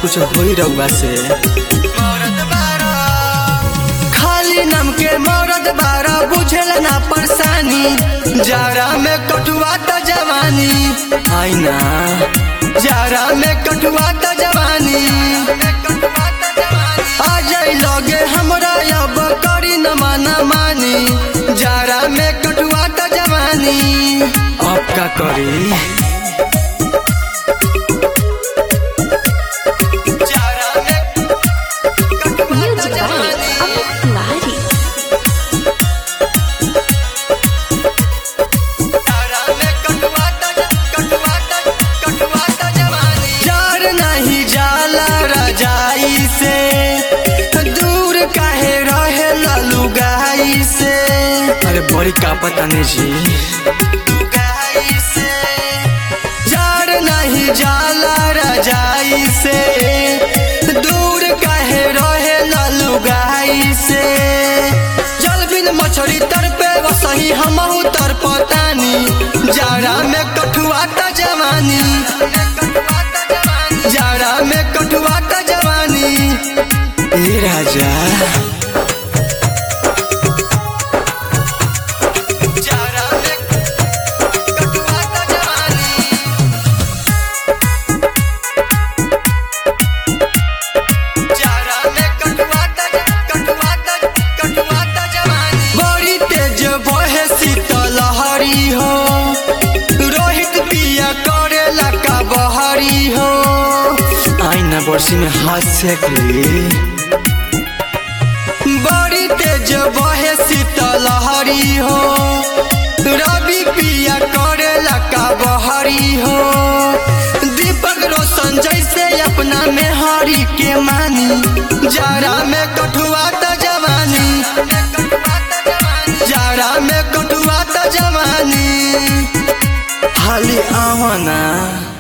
कुछ होई रउआ से खाली नाम के मौरत बारा बुझल ना परेशानी जारा में कटुआ त जवानी आईना जारा में कटुआ त जवानी आ जाई लगे हमरा अब करी न माना मानी जारा में कटुआ त जवानी अब का करी जारा में कटुआ त Music by जवानी Amit Tiwari. जार नहीं जाला रजाई से दूर काहे रहे लुगाई से अरे बड़ी का पता नहीं जी लुगाई से जार नहीं जाला रजाई से दूर काहे रहे लुगाई से जल बिन मछली तर पे वसही हमहू तर पतानी जाड़ा में कठुआ त जवानी जाड़ा में कठुआ त जवानी ए राजा जाड़ा में कठुआ त जवानी जाड़ा में कटुआ त कटुआ त कटुआ त जवानी बड़ी तेज बहे शीतल लहरी हो रोहित पिया करेला का बहरी हो आईना बरसी में हाथ सेक ली बड़ी तेज बहे शीतल लहरी हो रवि पिया करेला का बहरी हो दीपक रोशन जैसे अपना में हरी के मानी जाड़ा में कठुआ त जवानी जाड़ा में कठुआ त जवानी हाली आवना